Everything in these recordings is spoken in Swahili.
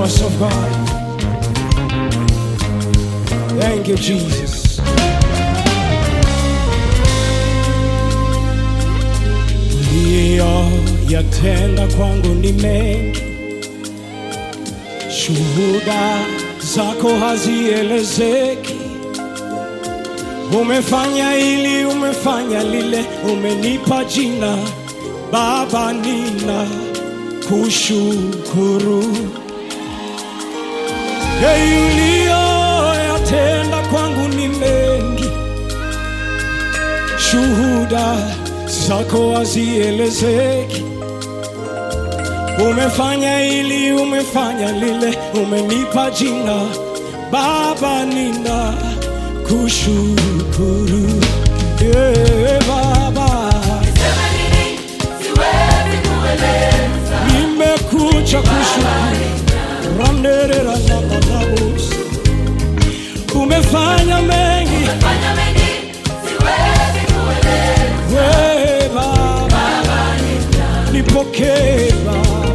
powers of God. Thank you, Jesus. Uliyoyatenda kwangu ni mengi, shuhuda zako hazielezeki. Umefanya hili, umefanya lile, umenipa jina Baba, nina kushukuru. Hey, uliyoyatenda kwangu ni mengi, shuhuda zako hazielezeki. Umefanya hili, umefanya lile, umenipa jina Baba, nina kushukuru. Yeah, Baba, nimekuja kushukuru. Ramnerera na manabus. Umefanya mengi we Baba, nipokee Baba,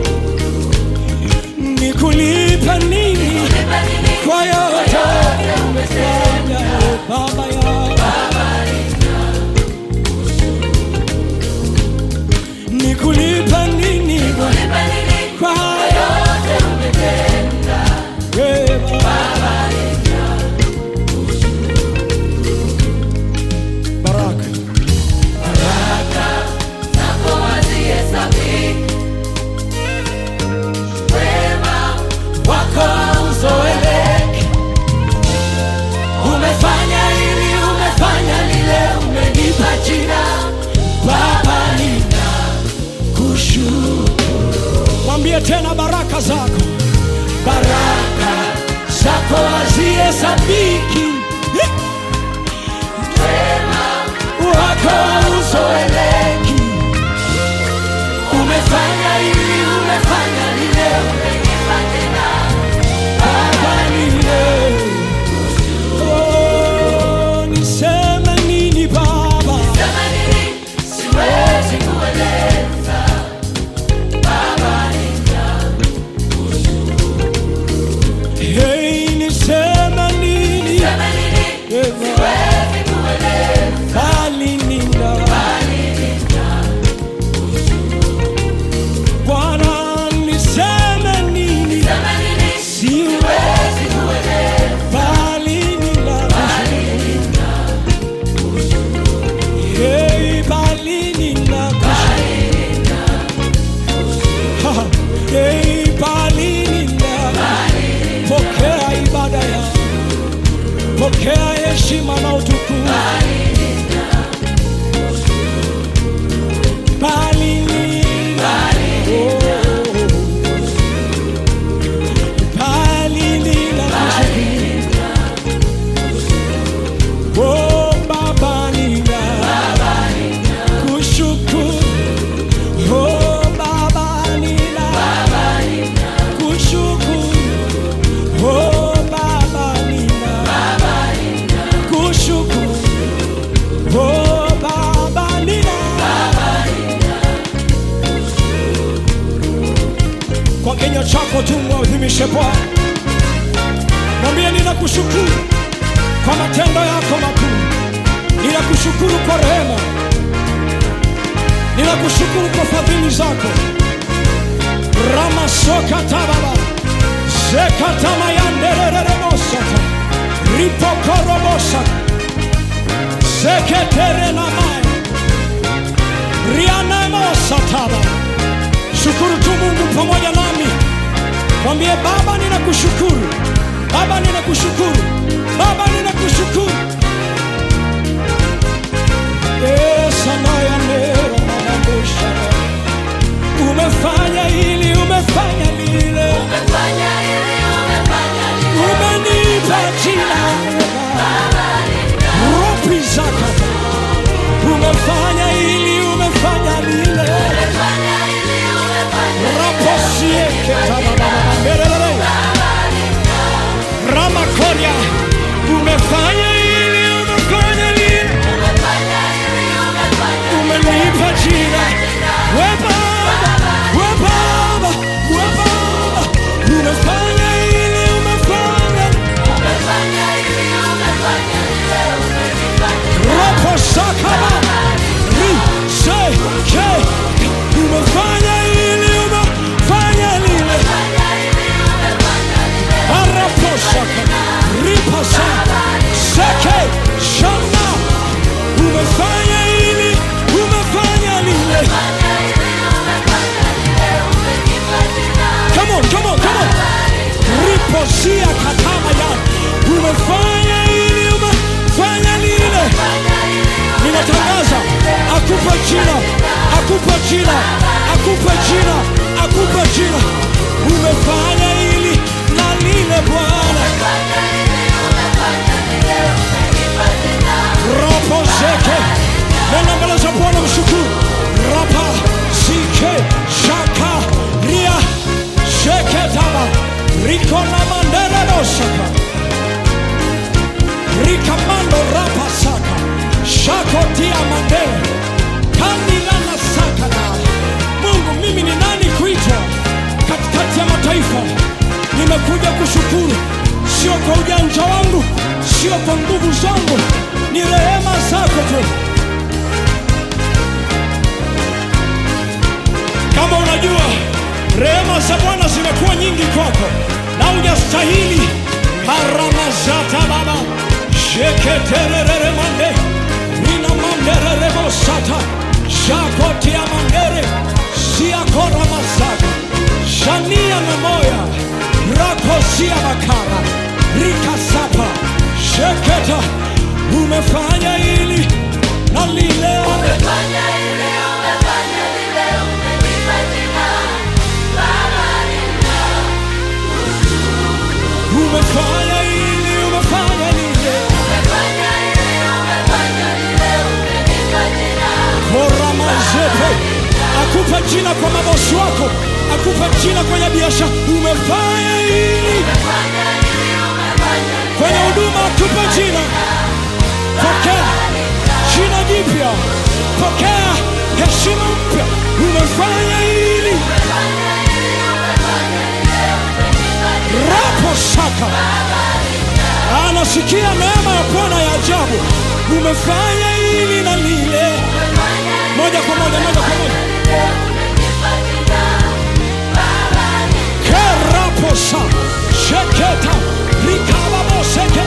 nikulipa nini kwa yote umefanya Baba yangu, nikulipa nini kwa we Baba. Baraka wako uzoeleke. Umefanya hili, umefanya lile, umenipa jina Baba, nina kushukuru. Mwambie tena baraka zako, baraka zako hazihesabiki, wako uzoeleki. Umefanya hili, umefanya lile, Baba nile. Oh, niseme nini Baba? Hey, niseme nini? Eva, bali nina. Bwana, niseme nini? Siwezi bali nina. Hey, bali nina. Ha, hey, bali nina. Pokea ibada ya pokea heshima na utukufu. Bali nina. Oh. Bali nina. Oh, Baba nina. Kushukuru. Oh, Baba nina. Kushukuru. Oh, Baba nina. Kushukuru. Oh, Baba nina. Kwa kinywa chako tu mwadhimishe Bwana, mwambie ninakushukuru kwa matendo yako makuu, ninakushukuru kwa rehema, ninakushukuru kwa fadhili zako. ramasokatavava zekatamayanderereremosata ripokoromosata zeketerenamaya rianemosatava shukuru tu mungu pamoja nami mwambie baba ninakushukuru baba ninakushukuru baba ninakushukuru esanayaneromanabosha umefanya hili umefanya lile umenipa jina ropi zaka umefanya hili umefanya lile raposieketaaaerere ramakoria umefanya hili come on, come on. Riposia katama ya. Umefanya hili, umefanya lile. Ninatangaza akupe jina, akupe jina, akupe jina, akupe jina. Umefanya hili na lile Bwana. Rapo zeke nenda mbele za Bwana mshukuru. Rapa zike shaka ria sheke taba riko na mandere dosaka rikamando rapa saka shako tia mandere kandila na saka na Mungu, mimi ni nani kuitwa katikati ya mataifa? Nimekuja kushukuru, sio kwa ujanja wangu, sio kwa nguvu zangu, ni rehema zako tu. Kama unajua rehema za Bwana zimekuwa nyingi kwako na hujastahili, karamazata baba sheketererere mande nina manderere bosata shakotia mandere siakora mazaka shania na moya rakosia makara rikasapa sheketa umefanya hili na lile umefanya hili umefanya lile koramazepe akupe jina kwa mabosi wako akupe jina kwenye biashara umefanya hili kwenye huduma akupe jina pokea jina jipya pokea heshima mpya umefanya hili rapo saka anasikia neema ya bwana ya ajabu umefanya hili na lile moja kwa moja moja kwa moja keraposa sheketa likababoseke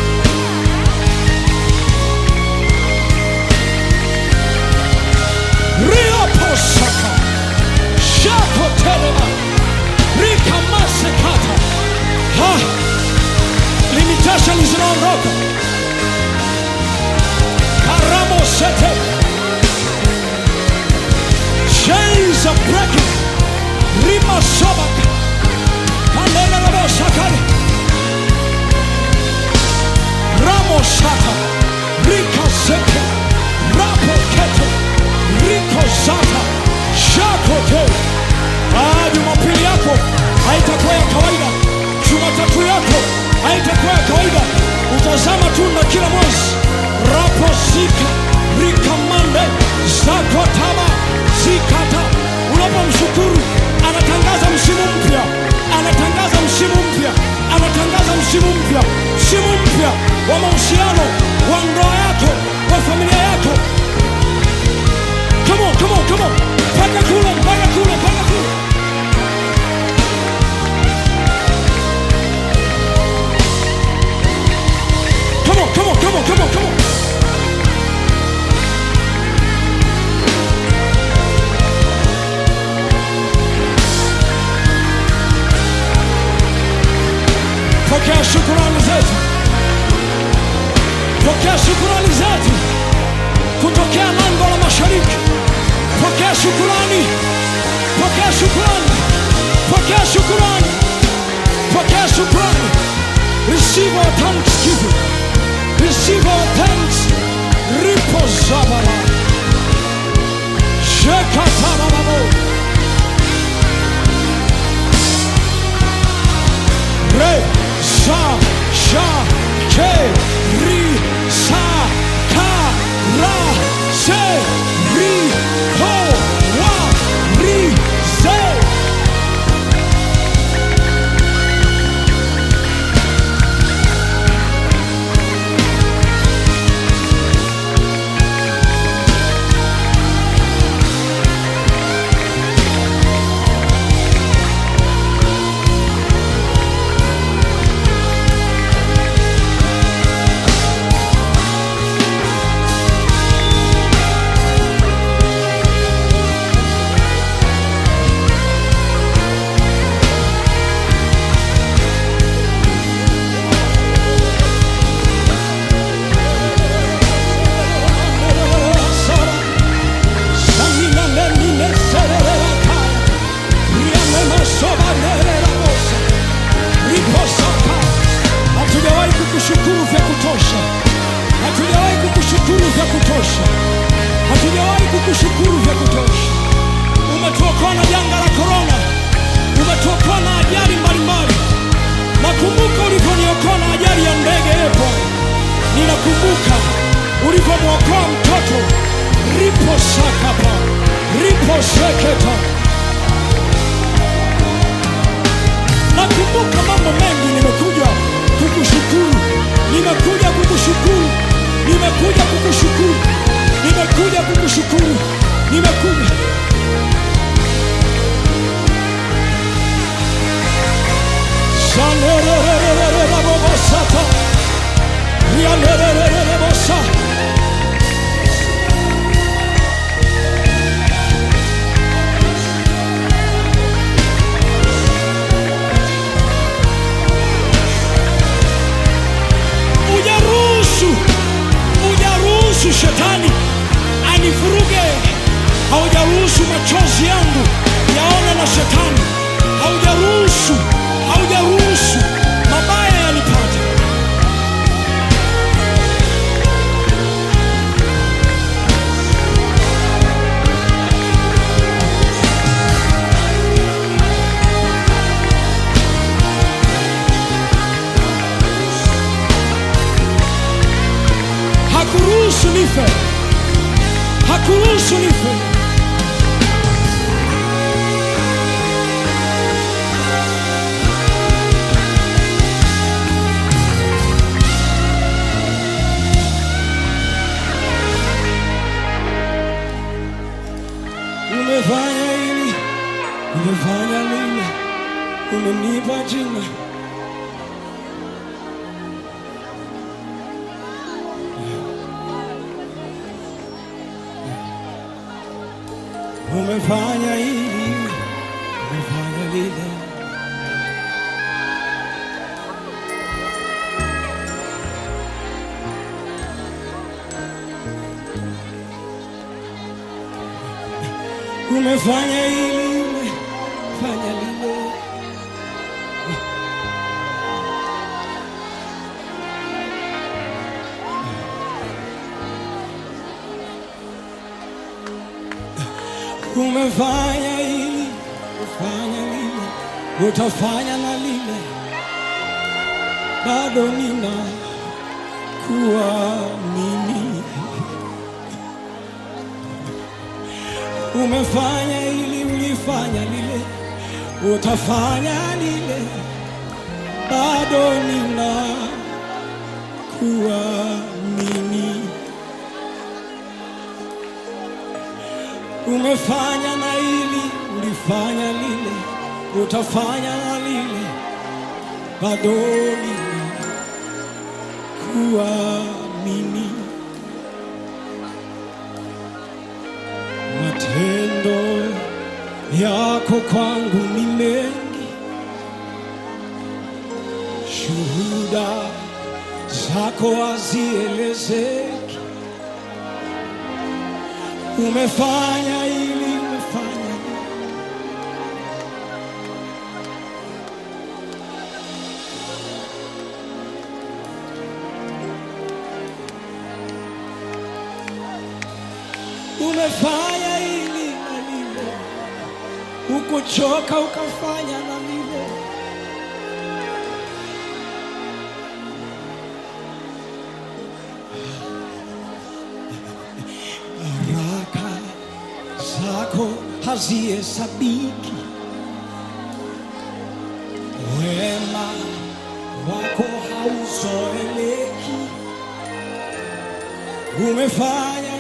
rioposaka shakotelema rikamasekata ha limitation zinaondoka karamosete chains are breaking rimasobaka kandelerabosakale ramosata rikaseke rapokete rikozata shakote Ah, jumapili yako haitakuwa ya kawaida jumatatu yako haitakuwa ya kawaida utazama tu na kila mwezi raposika rikamande zakotaba zikata unapomshukuru anatangaza msimu mpya anatangaza msimu mpya anatangaza msimu mpya msimu mpya wa mahusiano wa ndoa yako wa familia yako come on, come on, come on. mpaka kule mpaka kule mpaka kule Come on, come on, come on, come on, come on. Pokea shukurani zetu, pokea shukurani zetu kutokea lango la mashariki. Pokea shukurani, pokea shukurani, pokea shukurani, pokea shukurani. Receive our thanksgiving, receive our thanks. Ripo zabala, shekatarababo, re sa sha ke ri sa ka ra se ri ho wa ri se kukushukuru vya kutosha, hatujawahi kukushukuru vya kutosha, hatujawahi kukushukuru vya kutosha. Umetuokoa na janga la korona, umetuokoa na ajali mbalimbali. Nakumbuka ulivyoniokoa na ajali ya ndege yepo, ninakumbuka ulivyomwokoa mtoto ripo sakapa ripo seketa. Nakumbuka mambo mengi, nimekuja kukushukuru, nimekuja kukushukuru, nimekuja kukushukuru, nimekuja kukushukuru, nimekuja Shanerererererabobosata. Rianererererebosa. Ujaruhusu, ujaruhusu shetani anivuruge, haujaruhusu machozi yangu yaone na shetani, haujaruhusu, haujaruhusu mabaya yanipate. Hakuruhusu nife, hakuruhusu nife. Umefanya hili, umefanya lile, umenipa jina. Umefanya hili, umefanya lile. Umefanya hili, umefanya lile. Umefanya hili, umefanya lile, utafanya na lile, bado nina kuamini. Umefanya hili, ulifanya lile, utafanya lile, bado nina kuamini. Umefanya na hili, ulifanya lile, utafanya na lile, bado nina kuamini. Matendo yako kwangu ni mengi, shuhuda zako hazielezeki. Umefanya hili, umefanya lile. Umefanya hili na lile, ukuchoka ukafanya na lile. Baraka zako hazihesabiki, wema wako hauzoeleki. Umefanya